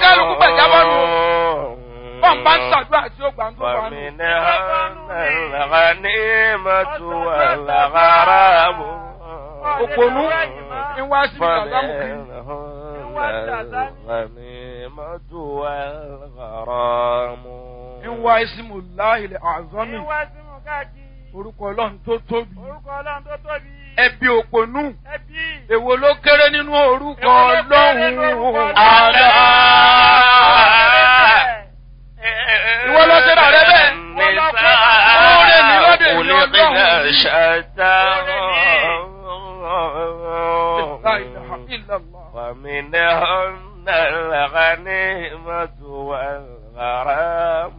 kálukú gbàjábọ́ nù. Bọ́n bá ń ṣàdúrà tí ó gbà ń tó wà nù. فمنهن الغنيمة والغرام Òpònú ń wá sí ìgbàgbọ́mù kiri. فمنهن الغنيمة والغرام Ń wá ìsìmù láìlẹ̀ àzọ́mì. Ìwà sí mú káàkiri. Orúkọ Ọlọ́run tó tóbi. Orúkọ Ọlọ́run tó tóbi. Ẹbí òpònú. Ẹbí. Èwo ló kéré nínú orúkọ Èwo ló kéré nínú orúkọ Ọlọ́run? Ọlọ́run? Àlá. Ìwọ ló ṣe rà rẹ bẹ́ẹ̀. Oore ni lọ́dọ̀ èmi Ọlọ́run. La ilaha illallah. ومنهن الغنيمة والغرام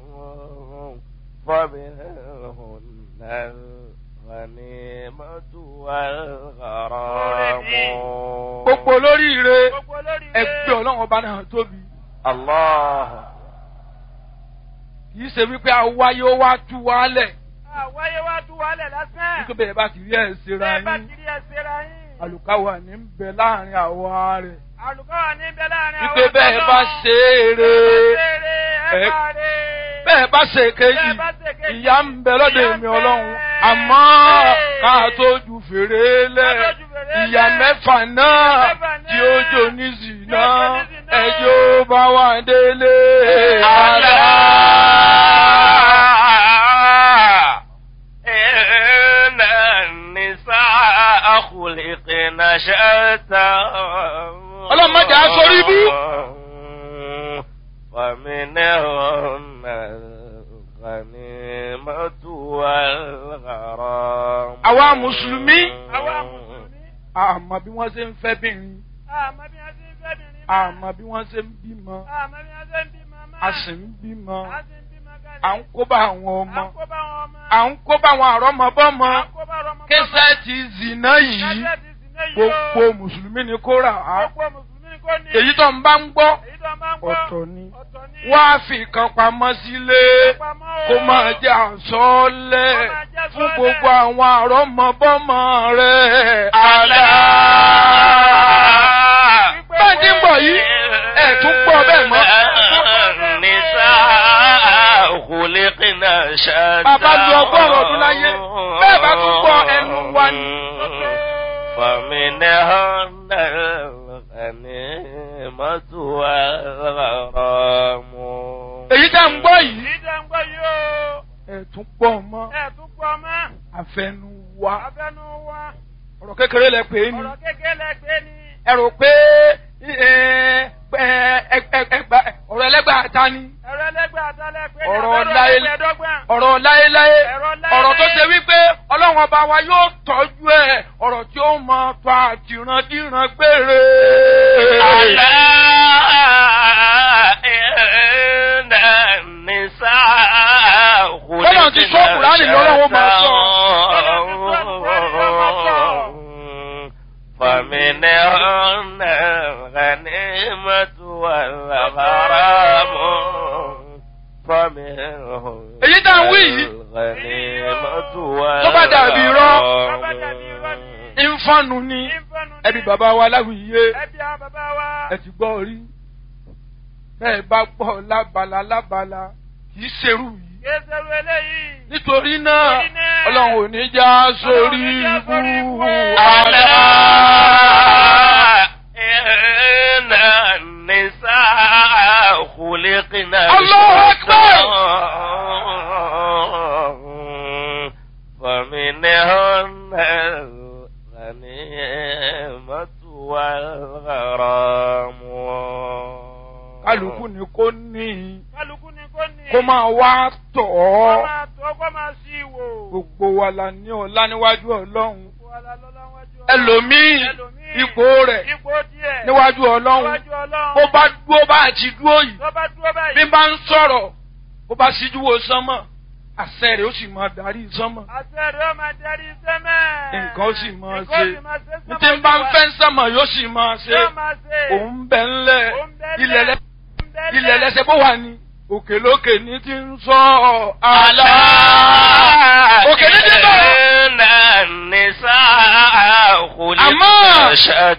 ومنهن الغنيمة والغرام Gbogbo olóríire Gbogbo olórí ẹgbẹ́ Ọlọ́run ọba náà tóbi. الله Kì í ṣe wípé awáyé ó wá tú wálẹ̀. Àwáyé wá tú wálẹ̀ lásán. Nítorí bẹ́ẹ̀ bá ti rí ẹ̀ ṣera Bẹ́ẹ̀ bá yín. kiri ẹsẹ̀ ra yín. Àlùkáwà ní ń bẹ láàrin àwa rẹ̀. Àlùkọ́ wà níbẹ̀ láàrin àwọn Wípé bẹ́ẹ̀ bá ṣe é re. Ẹ ẹ- bá rè. Bẹ́ẹ̀ bá ṣe kejì. Bẹ́ẹ̀ bá ṣe kejì. Ìyá ń bẹ lọ́dọ̀ Ìyà ń èmi bẹ. Ọlọ́run. Àmọ́ ká tó ju fèrè lẹ̀. Ká tó ju fèrè lẹ̀. Ìyá mẹ́fà náà Ìyà mẹ́fà náà tí ó jò ní zìnà. tí ó jò ní zìnà. Ẹjọ́ bá wà délé. ألا إن النساء خلقن شتى Ọlọ́run má jẹ́ á sórí ibú. ومنهن الغنيمة والغرام Àwa Mùsùlùmí. Àwa Mùsùlùmí. Àmọ́ bí wọ́n ṣe ń fẹ́ bìnrin. Àmọ́ bí wọ́n ṣe ń fẹ́ bìnrin náà. Àmọ́ bí wọ́n ṣe ń bímọ. Àmọ́ bí wọ́n ṣe ń bímọ máa. A sì ń bímọ. A sì ń bímọ kalẹ̀. À ń kó bá àwọn À ọmọ. ń kó bá wọn ọmọ. À ń kó bá àwọn àrọ́mọbọ́mọ. À ń kó bá ọmọ. Késẹ́ ti zìnà yìí. Kẹ́sẹ̀ ti sì náà yìí o. Gbogbo Mùsùlùmí ni kó rà á. Gbogbo Mùsùlùmí ni kò ní. Èyí tó ń bá ń gbọ́. Èyí tó máa ń gbọ́. Ọ̀tọ̀ ni. Ọ̀tọ̀ ni. Wá fi kan pamọ́ sílé. Pamọ́ o. Kó máa jẹ́ àsọ́ọ́lẹ̀ Kó máa jẹ́ fún àsọ́ọ́lẹ̀. gbogbo àwọn àrọ́mọbọ́mọ rẹ̀. ألا Bẹ́ẹ̀ ti ń bọ̀ yìí, ẹ̀ tún gbọ́ bẹ́ẹ̀ mọ́. النساء خلقن شتى Bàbá lu ọgọ́rùn-ún ọdún láyé. Bẹ́ẹ̀ bá tún gbọ́ ẹnu wa ni. فمنهن الغنيمة والغرام Èyí tá ń gbọ́ yìí. Èyí tó ń gbọ́ yìí o. Ẹ̀ tún gbọ́ mọ́. Ẹ tún gbọ́ mọ́. Àfẹnu wa. Abẹ́nu wa. Ọ̀rọ̀ kékeré lẹ pè é ni. Ọ̀rọ̀ kékeré lẹ́gbẹ́ ni. Ẹ rò pé ẹ, ẹ, ẹ, ẹ, ẹgbà- ọ̀rọ̀ ẹlẹ́gbàá ta ni. Ẹ̀rọ ẹlẹ́gbẹ́ àtàlẹ́ pé ní Ọ̀rọ̀ abẹ́rẹ́ láyé- ẹgbẹ̀ẹ́dọ́gbọ̀n. ọ̀rọ̀ láéláé Ọ̀rọ̀ láéláé. ọ̀rọ̀ tó ṣe wípé ọlọ́run ọba wa yóò tọ́jú ẹ̀ ọ̀rọ̀ tí ó mọ tó àtìrandíran gbére. ألا إن النساء Bọ́lá ti sọ Kùránì lọ́wọ́ wọn máa sọ. فمنهن الغنيمة والغرام فمنهن Èyí tá à ń wí yìí. الغنيمة Tó bá dàbí irọ́. Tó bá dàbí irọ́ ni. ìfọ̀nù ni Ìfọ̀nù ni. ẹbí bàbá wa láwùyé Ẹbí àwọn bàbá wa. ẹ ti gbọ́ rí bẹ́ẹ̀ bá gbọ́ lábala lábala kì í ṣerú yìí. Kéṣerú eléyìí. nítorí náà Nítorí náà, ọlọ́run ò ní já sórí Ọlọ́run ò ní já sórí ibú ibú. àlá. إن النساء خلقن الله أكبر. شتى. فمنهن الغنيمة والغرام kálukú ni kò ní Kálukú ni kò ní. kó máa wá tọ̀ Kó ọ́ máa tó kó máa sí ìwò. gbogbo wa la ní ọlá níwájú ọlọ́run Gbogbo wa la lọ́lá wájú Ọlọ́run. ẹlòmíì Ẹlòmíì, ipò rẹ̀ Ipò díẹ̀. níwájú ọlọ́run Níwájú Ọlọ́run. bó bá dúró bá àti dúró yìí Tó bá dúró báyìí. bí bá ń sọ̀rọ̀ bó bá síjú wo sánmọ̀ àṣẹ rẹ̀ ó sì máa darí sánmọ̀ Àṣẹ rẹ̀ ó máa darí sẹ́mẹ̀. nǹkan ó sì máa Nǹkan ó ṣe sì máa ṣe ní tí ń bá ń fẹ́ sánmọ̀ yóò sì máa ṣe Yóò máa ṣe. òun bẹ̀ ńlẹ̀ Òun bẹ́lẹ̀. ilẹ̀ lẹ́ Òun bẹ́lẹ̀. ilẹ̀ lẹ́sẹ̀ bó wà ní òkè lókè ní ti ń sọ àlá. òkè ní ti bẹ̀rẹ̀. إن النساء خلقن أما- شتى